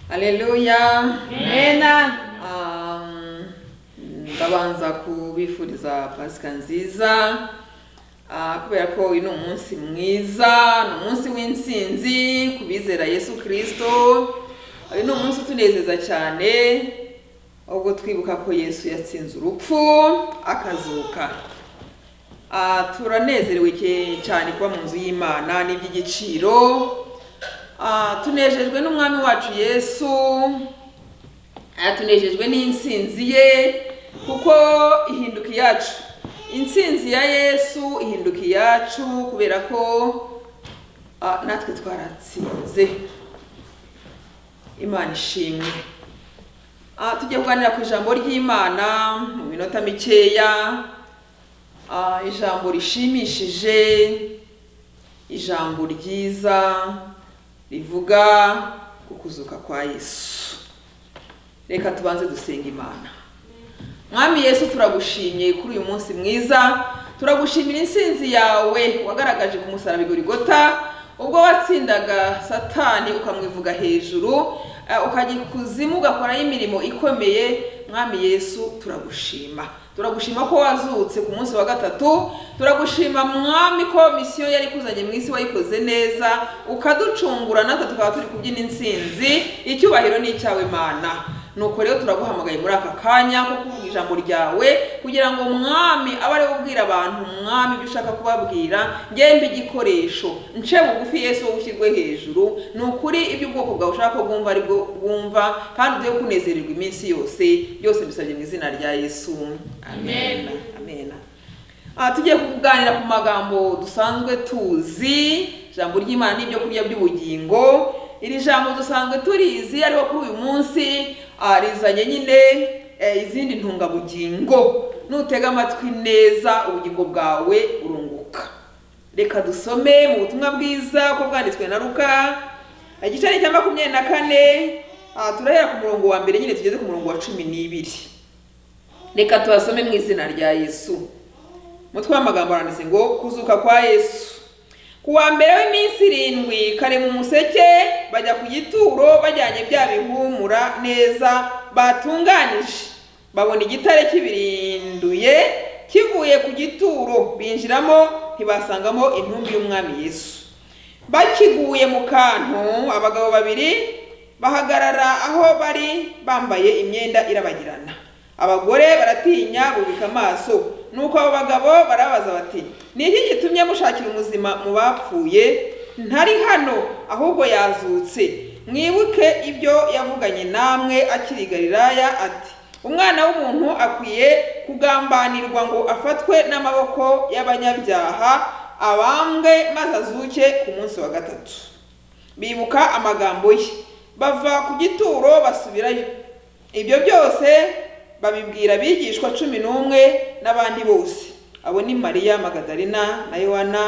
Haleluya. Amen. Um, ndabanza kubifuriza pasika nziza Ah, kubera ko uyu ni umunsi mwiza ni umunsi w'intsinzi ku bizera yesu kirisito uyu ni umunsi utunezeza cyane ubwo twibuka ko yesu yatsinze urupfu akazuka Ah, turanezerewe ke- cyane kuba mu nzu y'imana ni iby'igiciro Ah, tunejejwe n'umwami wacu yesu Ah, tunejejwe n'intsinzi ye kuko ihinduka iyacu intsinzi ya yesu ihinduka iyacu kubera ko ah, natwe twaratsinze imana ishimwe Ah, tujye kuganira ku ijambo ry'imana mu minota mikeya Ah, ijambo rishimishije ijambo ryiza rivuga ku kuzuka kwa yesu reka tubanze dusenga imana mwami yesu turagushimye kuri uyu munsi mwiza turagushimira intsinzi yawe wagaragaje ku musaraba igorigota ubwo watsindaga satani ukamwivuga hejuru eh, ukajya ikuzimu ugakorayo imirimo ikomeye mwami yesu turagushima turagushima ko wazutse ku munsi wa gatatu turagushima mwami ko misiyo yari ikuzanye mu isi wayikoze neza ukaducungura natwe tukaba turi kubyina intsinzi icyubahiro ni icyawe mana nuko rero turaguhamagaye muri aka kanya ko kuvuga ijambo ryawe kugira ngo mwami abe ariwe ubwira abantu mwami ibyo ushaka kubabwira ngembe igikoresho nce bugufi yesu wowe ushyirwe hejuru ni ukuri ibyo ubwoko bwawe ushaka ko bwumva ari bwo bwumva kandi ujye kunezererwa iminsi yose byose mbisabye mu izina rya yesu amen amen aha tugiye kuganira ku magambo dusanzwe tuzi ijambo ry'imana n'ibyo kurya by'ubugingo iri jambo dusanzwe turizi ariko kuri uyu munsi ah, rizanye nyine eh, izindi ntungabugingo nutega amatwi neza ubugingo bwawe urunguka reka dusome mu butumwa bwiza ko bwanditswe na ruka igice ni cya makumyabiri na kane ah, turahera ku murongo wa mbere nyine tugeze ku murongo wa cumi n'ibiri reka tubasome mu izina rya yesu umutwe w'amagambo aranditse ngo kuzuka kwa yesu ku wa mbere w'iminsi irindwi kare mu museke bajya ku gituro bajyanye bya bihumura neza batunganije babona igitare kibirinduye kivuye ku gituro binjiramo ntibasangamo intumbi y'umwami yesu bakiguye mu kantu abagabo babiri bahagarara aho bari bambaye imyenda irabagirana abagore baratinya bubika amaso nuko abo bagabo barabaza bati ni iki gitumye mushakira ubuzima mu bapfuye ntari hano ahubwo yazutse mwibuke ibyo yavuganye namwe akiri i galilaya ati umwana w'umuntu akwiye kugambanirwa ngo afatwe n'amaboko y'abanyabyaha abambwe maze azuke ku munsi wa gatatu bibuka amagambo ye bava ku gituro basubirayo ibyo byose babibwira abigishwa cumi n'umwe n'abandi bose abo ni mariya magadarina na yohana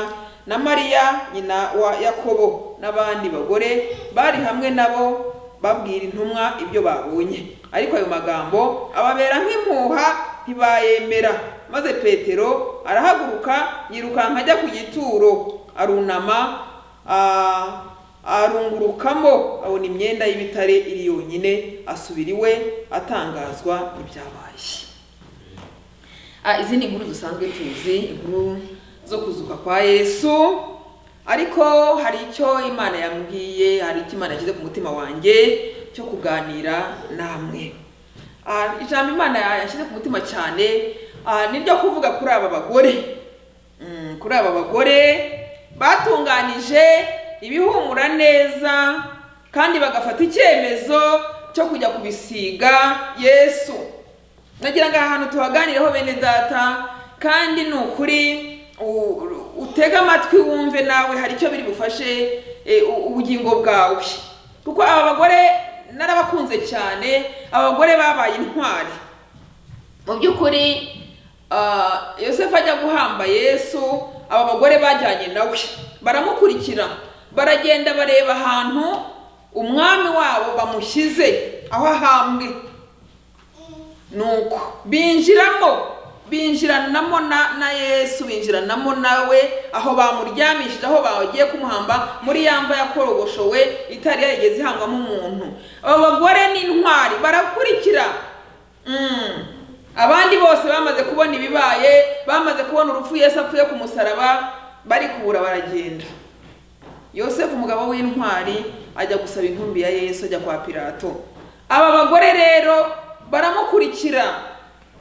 na mariya nyina wa yakobo n'abandi bagore bari hamwe nabo babwira intumwa ibyo babonye ariko ayo magambo ababera nk'impuha ntibayemera maze petero arahaguruka yirukanka ajya ku gituro arunama ah, arungurukamo abona imyenda y'ibitare iri yonyine asubira iwe atangazwa n'ibyabaye Ah, izi ni inkuru dusanzwe tuzi inkuru zo kuzuka kwa yesu ariko hari icyo imana yambwiye hari icyo imana yashyize ku mutima wanjye cyo kuganira namwe Ah, ijambo imana yashyize ku mutima cyane ah, ni ryo kuvuga kuri aba bagore Mm, kuri aba bagore batunganije ibihumura neza kandi bagafata icyemezo cyo kujya kubisiga yesu nagira ngo aha hantu tuhaganireho bene data kandi ni ukuri u- utege amatwi wumve nawe hari icyo biri bufashe eh, u- ubugingo bwawe kuko aba bagore narabakunze cyane abagore babaye intwari mu by'ukuri ah, yosefu ajya guhamba yesu aba bagore bajyanye nawe baramukurikira baragenda bareba ahantu umwami wabo bamushyize aho ahambwe nuko binjiramo binjiranamo na na yesu binjiranamo nawe aho bamuryamishije aho bagiye kumuhamba muri ya mva yakorogoshowe itari yarigeze ihangwamo umuntu aba bagore ni intwari barakurikira Mm. abandi bose bamaze kubona ibibaye bamaze kubona urupfu yesu apfuye ku musaraba bari kubura baragenda yosefu umugabo w'intwari ajya gusaba intumbi ya yesu ajya kwa pilato aba bagore rero baramukurikira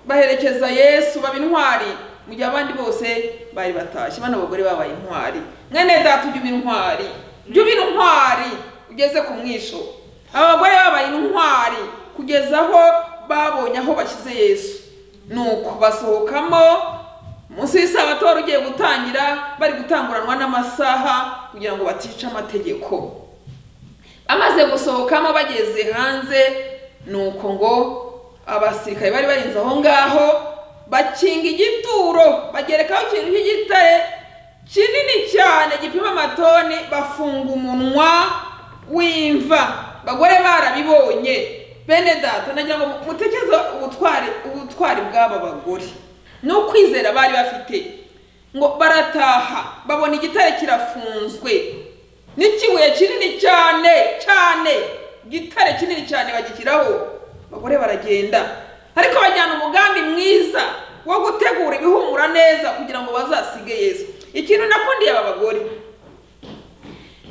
baherekeza yesu baba intwari mu gihe abandi bose bari batashye bano bagore babaye intwari mwene data ujya uba intwari jya uba intwari ugeze ku mwisho aba bagore babaye intwari kugeza aho babonye aho bashyize yesu nuko basohokamo munsi y'isabato wari ugiye gutangira bari gutanguranwa n'amasaha kugira ngo batica amategeko amaze gusohokamo bageze hanze nuko ngo abasirikare bari barinze aho ngaho bakinga igituro bagerekaho ikintu cy'igitare kinini cyane gipima amatoni bafunga umunwa w'imva bagore barabibonye bene data nagira ngo mutekereze ubutwari ubutwari bw'aba bagore ni ukwizera bari bafite ngo barataha babona igitare kirafunzwe n'ikibuye kinini cyane cyane igitare kinini cyane bagishyiraho abagore baragenda ariko bajyana umugambi mwiza wo gutegura ibihumura neza kugira ngo bazasige yesu ikintu nakundiye aba bagore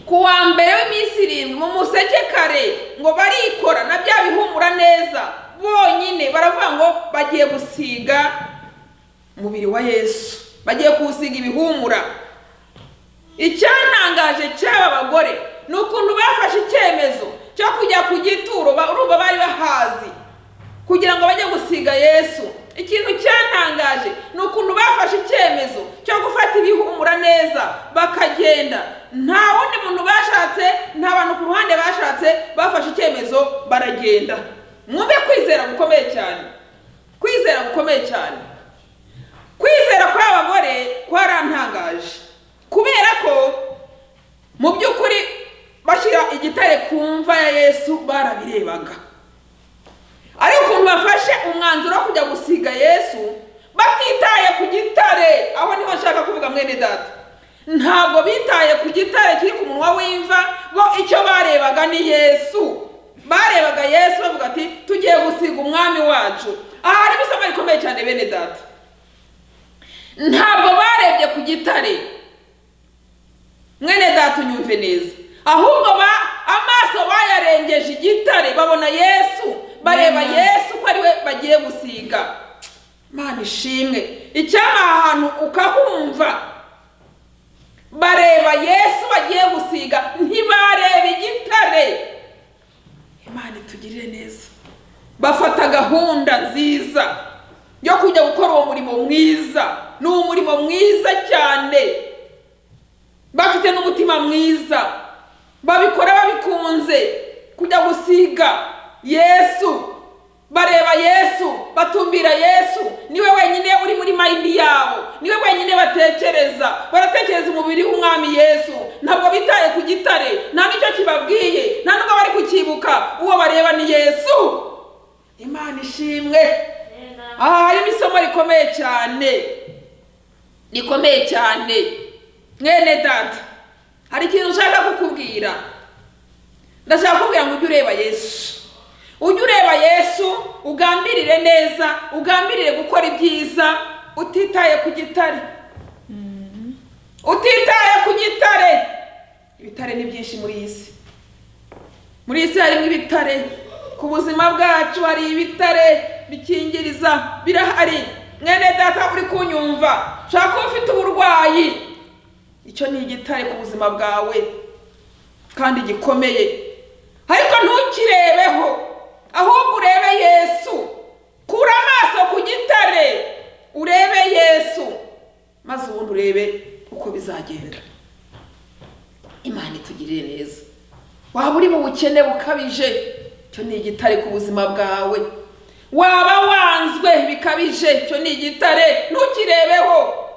ku wa mbere w'iminsi irindwi mu museke kare ngo barikora na bya bihumura neza bonyine baravuga ngo bagiye gusiga umubiri wa yesu bagiye kuwusiga ibihumura icyantangaje cy'aba bagore ni ukuntu bafashe icyemezo cyo kujya ku gituro urumva bari bahazi kugira ngo bajye gusiga yesu ikintu cyantangaje ni ukuntu bafashe icyemezo cyo gufata ibihumura neza bakagenda nta wundi muntu bashatse nta bantu ku ruhande bashatse bafashe icyemezo baragenda mwumve kwizera gukomeye cyane kwizera gukomeye cyane kwizera kw'aba bagore kwarantangaje kubera ko mu by'ukuri bashyira igitare ku mva ya yesu barabirebaga ariko ukuntu bafashe umwanzuro wo kujya gusiga yesu batitaye ku gitare aho niho nshaka kuvuga mwene data ntabwo bitaye ku gitare kiri ku munwa w'imva ngo icyo barebaga ni yesu barebaga yesu bavuga ati tugiye gusiga umwami wacu aha harimo isomo rikomeye cyane bene data ntabwo barebye ku gitare mwene data unyumve neza ahubwo amaso bayarengeje igitare babona yesu bareba yesu ko ari we bagiye gusiga mana ishimwe icyaba ahantu ukahumva bareba yesu bagiye gusiga ntibareba igitare imana itugirire neza bafata gahunda nziza yo kujya gukora uwo murimo mwiza ni umurimo mwiza cyane bafite n'umutima mwiza babikora babikunze kujya gusiga yesu bareba yesu batumbira yesu niwe wenyine uri muri mayindi yabo niwe wenyine batekereza baratekereza umubiri w'umwami yesu ntabwo bitaye ku gitare nta n'icyo kibabwiye nta n'ubwo bari kukibuka uwo bareba ni yesu imana ishimwe aha harimo isomo rikomeye cyane rikomeye cyane mwene data hari ikintu ushaka kukubwira ndashaka kukubwira ngo ujye ureba yesu ujye ureba yesu ugambirire neza ugambirire gukora ibyiza utitaye ku gitare utitaye ku gitare ibitare ni byinshi muri iyi si muri iyi si harimo ibitare ku buzima bwacu hari ibitare bikingiriza birahari mwene data uri kunyumva ushobora kuba ufite uburwayi icyo ni igitare ku buzima bwawe kandi gikomeye ariko ntukirebeho ahubwo urebe yesu kura amaso ku gitare urebe yesu maze ubundi urebe uko bizagenda imana itugirire neza waba uri mu bukene bukabije icyo ni igitare ku buzima bwawe waba wanzwe bikabije icyo ni igitare ntukirebeho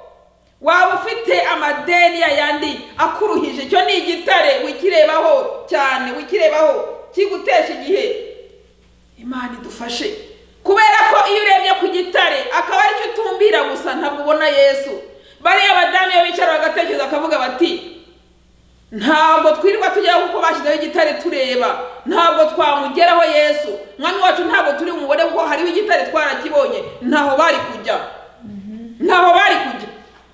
waba ufite amadeni yayandi akuruhije icyo ni igitare wikirebaho cyane wikirebaho kigutesha igihe imana idufashe kubera ko iyo urebye ku gitare akaba aricyo utumbira gusa ntabwo ubona yesu bariya badamu iyo bicara bagatekereza akavuga bati ntabwo twirirwa tujyaho kuko bashyizeho igitare tureba ntabwo twamugeraho yesu mwami wacu ntabwo turi bumubone kuko hariho igitare twarakibonye ntaho bari kujya ntaho bari kujya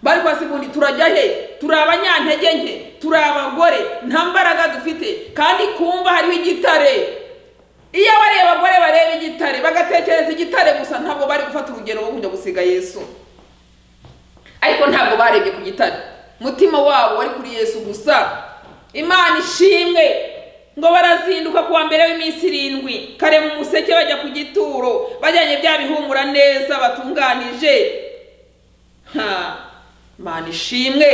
bari kwasi ubundi turajya he turi abanyantege nke turi abagore nta mbaraga dufite kandi kumva hariho igitare iyo bareba abagore bareba igitare bagatekereza igitare gusa ntabwo bari gufata urugero rwo kujya gusiga yesu ariko ntabwo barebye ku gitare umutima wabo wari kuri yesu gusa imana ishimwe ngo barazinduka ku wa mbere w'iminsi irindwi kare mu museke bajya ku gituro bajyanye bya bihumura neza batunganije Ha, imana ishimwe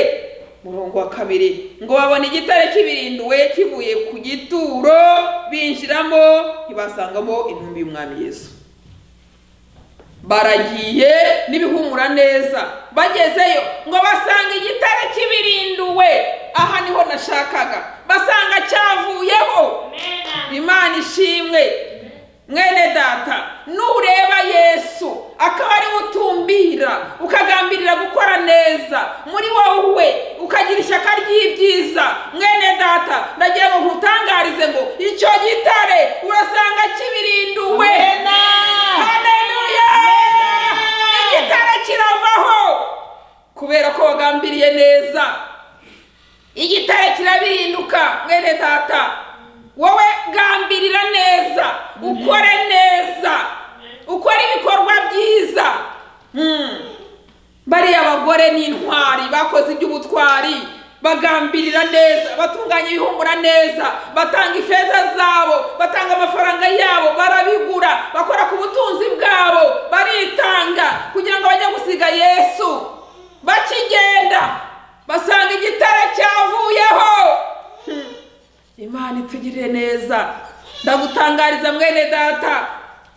murongo wa kabiri ngo babona igitare kibirinduwe kivuye ku gituro binjiramo ntibasangamo intumbi y'umwami yesu baragiye n'ibihumura neza bagezeyo ngo basanga igitare kibirinduwe aha niho nashakaga basanga cyavuyeho imana ishimwe mwene data nureba yesu akaba ariwe utumbira ukagambirira gukora neza muri wowe ukagira ishyaka ry'ibyiza mwene data ndagira ngo nkutangarize ngo icyo gitare urasanga kibirinduwe Haleluya! igitare kiravaho kubera ko wagambiriye neza igitare kirabirinduka mwene data wowe gambirira neza ukore neza ukore ibikorwa byiza Mm. bariya abagore ni intwari bakoze iby'ubutwari bagambirira neza batunganya ibihumura neza batanga ifeza zabo batanga amafaranga yabo barabigura bakora ku butunzi bwabo baritanga kugira ngo bajye gusiga yesu bakigenda basanga igitare cyavuyeho Hmm. imana itugirire neza ndagutangariza mwene data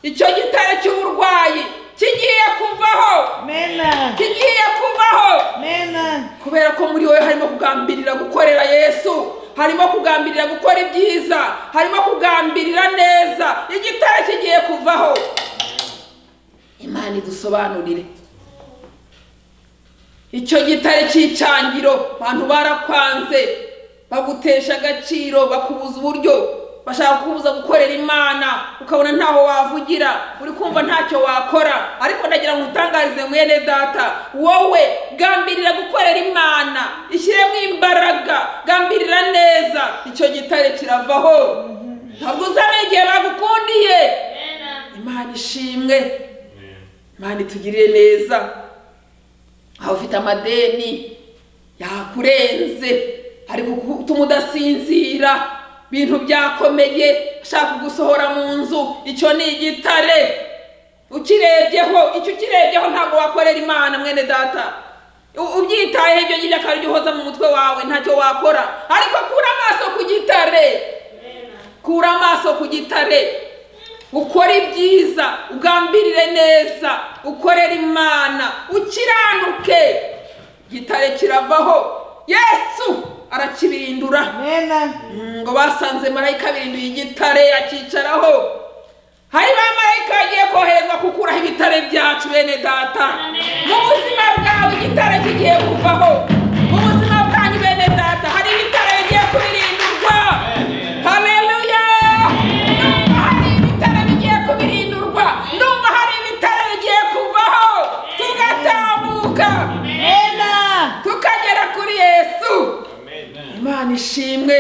icyo gitare cy'uburwayi kigiye kuvaho Amen. kigiye kuvaho Amen. kubera ko muri wowe harimo kugambirira gukorera yesu harimo kugambirira gukora ibyiza harimo kugambirira neza igitare kigiye kuvaho imana idusobanurire icyo gitare cy'icyangiro abantu barakwanze bagutesha agaciro bakubuza uburyo bashaka kubuza gukorera imana ukabona ntaho wavugira uri kumva ntacyo wakora ariko ndagira ngo utangarize mwene data wowe gambirira gukorera imana ishyiremo imbaraga gambirira neza icyo gitare kiravaho ntabwo uzamenya igihe bagukundiye imana ishimwe imana itugirire neza aho ufite amadeni yakurenze ari gutuma udasinzira ibintu byakomeye ashaka gusohora mu nzu icyo ni igitare ukirebyeho icyo ukirebyeho ntabwo wakorera imana mwene data U- ubyitayeho ibyo ngibyo akaba aribyo uhoza mu mutwe wawe ntacyo wakora ariko kura amaso ku gitare kura amaso ku gitare ukore ibyiza ugambirire neza ukorere imana ukiranuke gitare kiravaho yesu arakibirindura Amen. Mm, ngo basanze marayika birinduye igitare akicaraho hari ba marayika bagiye koherezwa gukuraho ibitare byacu bene data mu buzima bwawe igitare kigiye kuvaho mu buzima bwanyu bene data hari ibitare bigiye kubirindurwa haleluya ndumva hari ibitare bigiye kubirindurwa ndumva hari ibitare bigiye kuvaho tugatambuka Amen. tukagera kuri yesu imana ishimwe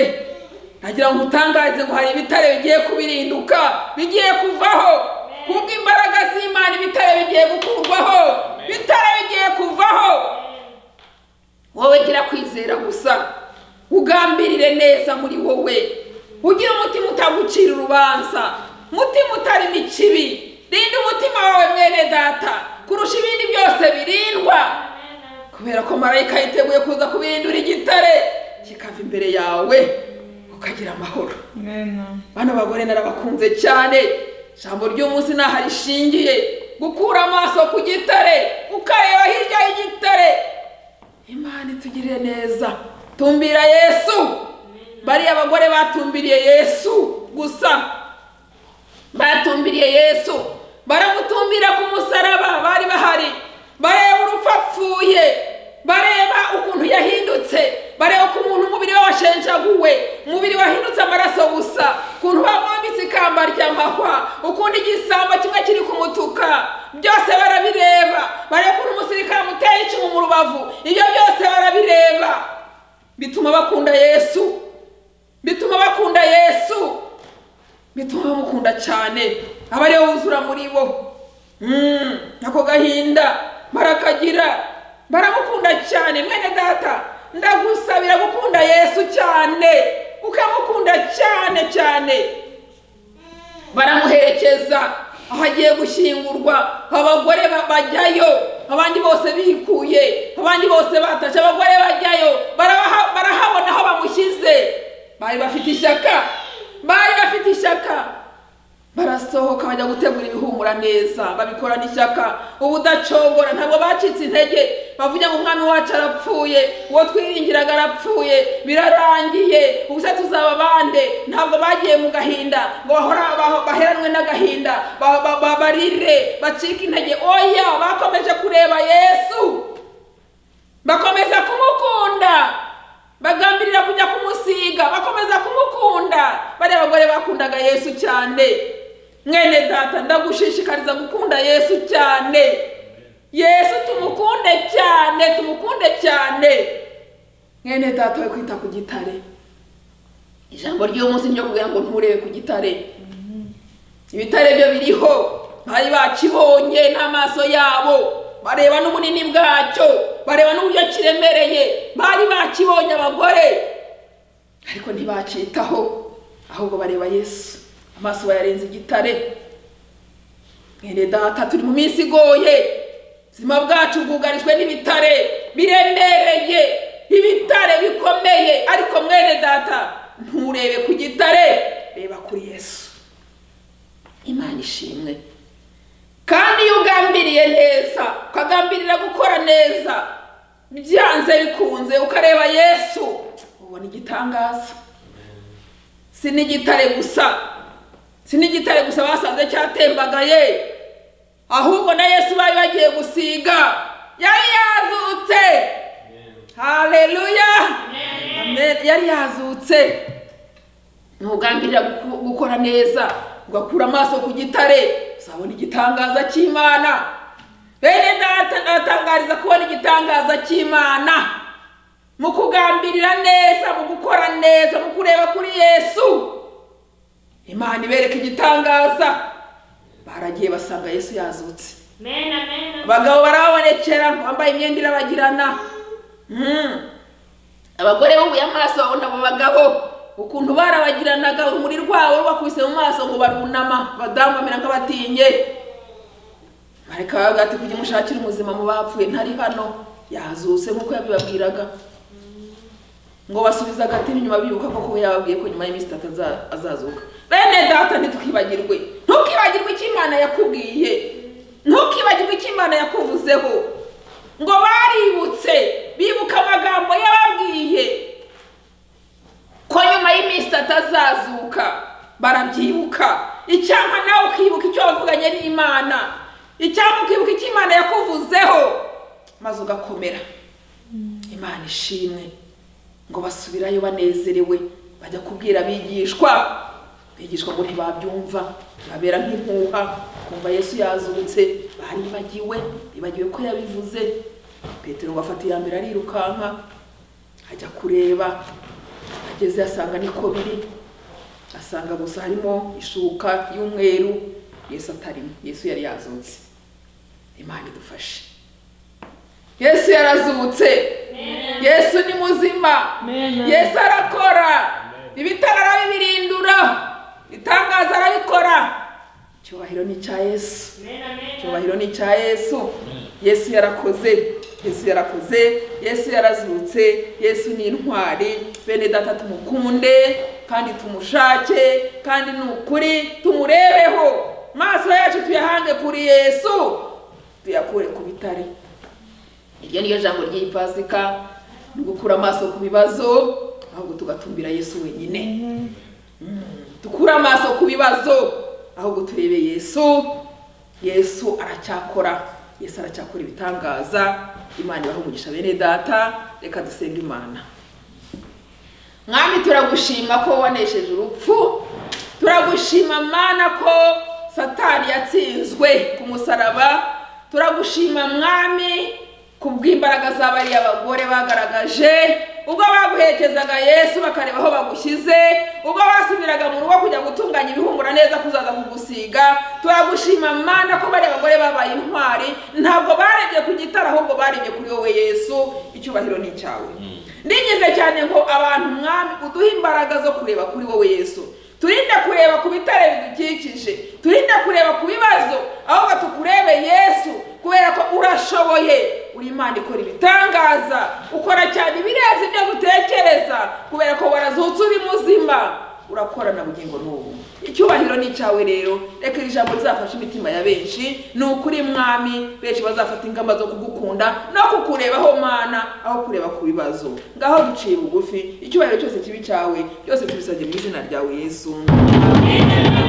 nagira ngo utangarize ngo hari ibitare bigiye kubirinduka bigiye kuvaho kubw'imbaraga z'imana ibitare bigiye gukurwaho ibitare bigiye kuvaho wowe gira kwizera gusa ugambirire neza muri wowe ugire umutima utagucira urubanza umutima utarimo ikibi rinda umutima wawe mwene data kurusha ibindi byose birindwa kubera ko marayika yiteguye kuza kubirindura igitare kikava imbere yawe ukagira amahoro Amen. bano bagore narabakunze cyane ijambo ry'umunsi ntaho rishingiye gukura amaso ku gitare ukareba hirya y'igitare imana itugirire neza tumbira yesu bariya abagore batumbiriye yesu gusa batumbiriye yesu baramutumbira ishyamba ry'amahwa ukundi igisamba kimwe kiri kumutuka byose barabireba barekura umusirikare amuteye icumu mu rubavu ibyo byose barabireba bituma bakunda yesu bituma bakunda yesu bituma bamukunda cyane aba ariwe wuzura muri bo Mm, ako gahinda barakagira baramukunda cyane mwene data ndagusabira gukunda yesu cyane ukamukunda cyane cyane baramuherekeza aho agiye gushyingurwa abagore ba- bajyayo abandi bose bikuye abandi bose batashye abagore bajyayo barabaha- barahabona aho bamushyize bari bafite ishyaka bari bafite ishyaka barasohoka bajya gutegura ibihumura neza babikorana ishyaka ubudacogora ntabwo bacitse intege bavuga ngo umwami wacu arapfuye uwo twiringiraga arapfuye birarangiye ubuse tuzaba bande ntabwo bagiye mu gahinda ngo bahora- baho- baheranwe n'agahinda ba- ba- ba- barire bacike intege oya bakomeje kureba yesu bakomeza kumukunda bagambirira kujya kumusiga bakomeza kumukunda bariya bagore bakundaga yesu cyane mwene data ndagushishikariza gukunda yesu cyane yesu tumukunde cyane tumukunde cyane mwene data we kwita ku gitare ijambo ry'uyu munsi ni ryo kugira ngo nturebe ku gitare ibitare byo biriho bari bakibonye n'amaso yabo bareba n'ubunini bwacyo bareba n'uburyo kiremereye bari bakibonye abagore ariko ntibacitaho ahubwo bareba yesu amaso bayarenze igitare mwene data turi mu minsi igoye ubuzima bwacu bwugarijwe n'ibitare biremereye ibitare bikomeye ariko mwene data nturebe ku gitare reba kuri yesu imana ishimwe kandi iyo ugambiriye neza ukagambirira gukora neza byanze bikunze ukareba yesu ubona igitangaza si n'igitare gusa si n'igitare gusa basanze cyatembagaye ahubwo na yesu bari bagiye gusiga yari yazutse haleluya Amen. yari yazutse ntugambirira guku- gukora neza ugakura amaso ku gitare uzabona igitangaza cy'imana bene data ndatangariza kubona igitangaza cy'imana mu kugambirira neza mu gukora neza mu kureba kuri yesu imana ibereka igitangaza baragiye basanga yesu yazutse Mena, mena. abagabo barababonekera bambaye imyenda irabagirana Mm. abagore bubuye amaso babona abo bagabo ukuntu barabagiranaga urumuri rwabo rubakubise mu maso ngo barunama abadamu bamera nk'abatinye bareka bavuga ati kujya umushakira umuzima mu bapfuye ntari hano yazutse nk'uko yabibabwiraga ngo basubiza agatima inyuma bibuka ko kuba yababwiye ko nyuma y'iminsi itatu aza- azazuka bene data ntitukibagirwe ntukibagirwe icyo imana yakubwiye ntukibagirwe icyo imana yakuvuzeho ngo baributse bibuka amagambo yababwiye ko nyuma y'iminsi itatu azazuka barabyibuka icyampa nawe ukibuka icyo wavuganye n'imana icyampa ukibuka icyo imana yakuvuzeho maze ugakomera imana ishimwe ngo basubirayo banezerewe bajya kubwira abigishwa abigishwa ngo ntibabyumva babera nk'impuha kumva yesu yazutse baribagiwe bibagiwe ko yabivuze petero ngo afata iya mbere arirukanka ajya kureba ageze asanga niko biri asanga gusa harimo ishuka y'umweru yesu atarimo yesu yari yazutse imana idufashe yesu yarazutse yesu ni muzima Amen. yesu arakora ibitaro arabibirindura itangazo arabikora icyubahiro ni icya yesu Mena, mena. icyubahiro ni icya yesu yesu yarakoze yesu yarakoze yesu yarazutse yesu ni intwari bene data tumukunde kandi tumushake kandi ni ukuri tumurebeho maso yacu tuyahange kuri yesu tuyakure ku bitare iryo ni ryo jambo ry'iyi pasika ni ugukura amaso ku bibazo ahubwo tugatumbira yesu wenyine dukure amaso ku bibazo ahubwo turebe yesu yesu aracyakora yesu aracyakora ibitangaza imana ibaha umugisha bene data reka dusenga imana mwami turagushima ko wanesheje urupfu turagushima mwana ko satani yatsinzwe ku musaraba turagushima mwami ku bw'imbaraga z'abariya bagore bagaragaje ubwo baguherekezaga yesu bakareba aho bagushyize ubwo basubiraga mu rugo kujya gutunganya ibihumura neza kuzaza kugusiga turagushima mana ko bariya bagore babaye intwari ntabwo barebye ku gitara ahubwo barebye kuri wowe yesu icyubahiro ni icyawe ndingize cyane ngo abantu mwami uduhe imbaraga zo kureba kuri wowe yesu turinde kureba ku bitare bidukikije turinde kureba ku bibazo ahubwo tukurebe yesu kubera ko urashoboye uri imana ikora ibitangaza ukora cyane ibirenze ibyo dutekereza kubera ko warazutse uri muzima urakorana bugingo n'ubu icyubahiro ni icyawe rero reka iri jambo rizafashe imitima ya benshi ni ukuri mwami benshi bazafata ingamba zo kugukunda no kukurebaho mana aho kureba ku bibazo ngaho duciye bugufi icyubahiro cyose kibi cyawe byose tubisabye mu izina ryawe yesu Amen.